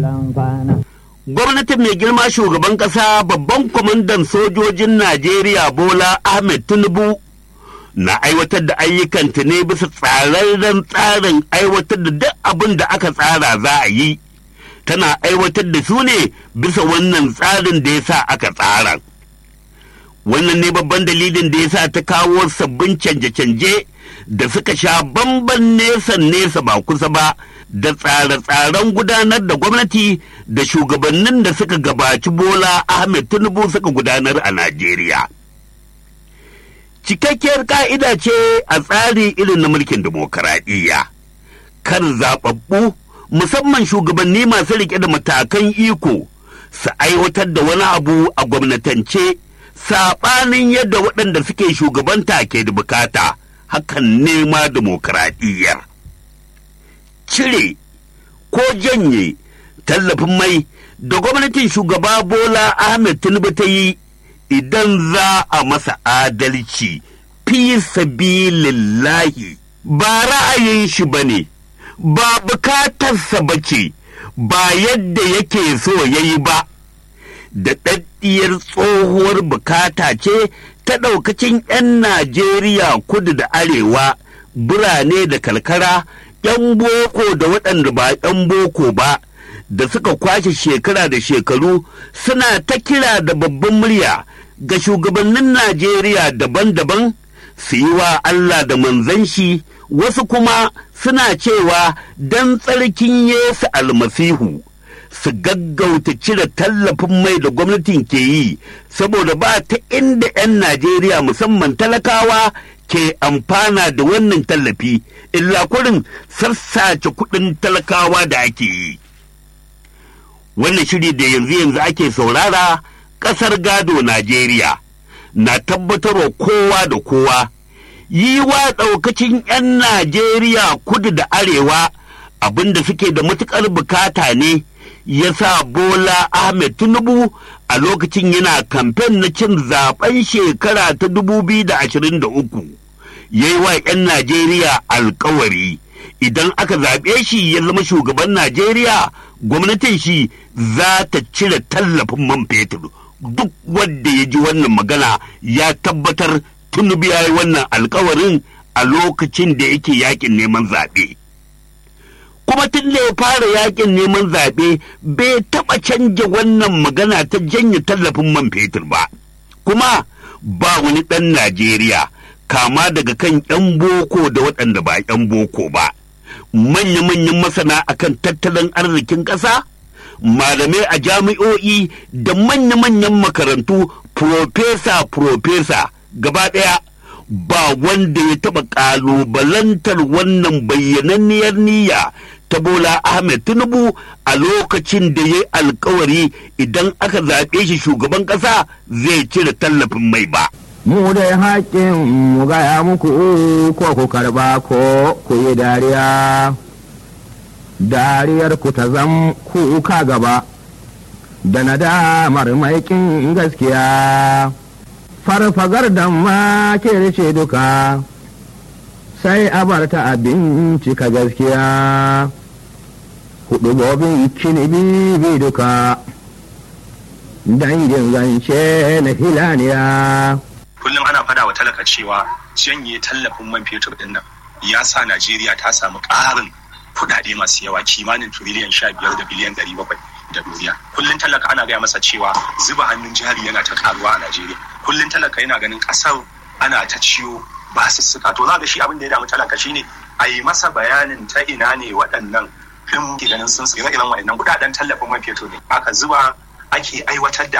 Gwamnatin mai girma shugaban ƙasa babban kwamandan sojojin Najeriya Bola Ahmed Tinubu na aiwatar da ayyukanta ne bisa tsararren tsarin aiwatar da duk abin da aka tsara za a yi. Tana aiwatar da su ne bisa wannan tsarin da ya sa aka tsara. Wannan ne babban dalilin da ya sa ta kawo sabbin canje-canje da suka sha bamban nesa nesa ba kusa ba da tsare-tsaren gudanar da gwamnati da shugabannin da suka gabaci bola ahmed tinubu suka gudanar a najeriya cikakkiyar ka'ida ce a tsari irin na mulkin dimokuraɗiyya kar zaɓaɓɓu musamman shugabanni masu riƙe da matakan iko su aiwatar da wani abu a gwamnatance saɓanin yadda waɗanda suke shugabanta ke da bukata hakan nema dimokuraɗiyyar. Cire ko janye tallafin mai da gwamnatin shugaba Bola Ahmed Tinubu ta yi idan za a masa adalci fi sabilillahi ba ra'ayin shi ba ne, ba bukatarsa ba ce, ba yadda yake so ya yi ba. da ɗaɗɗiyar tsohuwar bukata ce ta ɗaukacin 'yan Najeriya kudu da arewa, birane da karkara, 'yan boko da waɗanda ba 'yan boko ba, da suka kwashe shekara da shekaru suna ta kira da babban murya ga shugabannin Najeriya daban-daban su yi wa Allah da manzan shi, wasu kuma suna cewa don tsarkin Yesu almasihu. su gaggauta cire tallafin mai da gwamnatin ke yi saboda ba ta inda 'yan Najeriya musamman talakawa ke amfana da wannan tallafi illa kurin sassace kuɗin talakawa da ake yi. Wannan shiri da yanzu yanzu ake saurara ƙasar gado Najeriya na tabbatarwa kowa da kowa yi wa ɗaukacin 'yan Najeriya kudu da arewa abinda suke da matuƙar bukata ne. ya sa Bola Ahmed Tinubu a lokacin yana kamfen na cin zaben shekara ta 2023 ya yi wa 'yan Najeriya alkawari idan aka zaɓe shi ya zama shugaban Najeriya gwamnatin shi za ta cire tallafin man fetur duk wanda ya ji wannan magana ya tabbatar Tinubu ya yi wannan alkawarin a lokacin da yake yakin neman zaɓe. kuma tun da ya fara yakin neman zaɓe bai taɓa canja wannan magana ta janye tallafin man fetur ba kuma ba wani ɗan najeriya kama daga kan 'yan boko da waɗanda ba 'yan boko ba manya-manyan masana akan tattalin arzikin ƙasa malamai a jami'o'i da manya-manyan makarantu profesa-profesa gaba ɗaya ba wanda ya taɓa ƙalubalantar wannan bayyananniyar niyya ta Bola Ahmed Tinubu a lokacin da ya yi alkawari idan aka zaɓe shi shugaban ƙasa zai cire tallafin mai ba. Mu dai haƙƙin mu gaya muku ko ku karba ko ku yi dariya, dariyar ku ta zam kuka gaba, da nadamar maikin gaskiya. farfagar da ma ce duka sai a bar ta abinci ka gaskiya hudu gobin kinibi bi duka dangin zance na hilaniya kullum ana fada wa talaka cewa janye tallafin man fetur din nan ya sa najeriya ta samu ƙarin kudade masu yawa kimanin tiriliyan sha biyar da biliyan ɗari bakwai da duniya kullum talaka ana gaya masa cewa zuba hannun jari yana ta karuwa a najeriya kullum talaka yana ganin kasar ana ta ciwo basussuka to za ga shi abin da ya damu talaka shine a yi masa bayanin ta ina ne waɗannan ɗin ganin sun tsira irin waɗannan kuɗaɗen tallafin man fetur ne aka zuba ake aiwatar da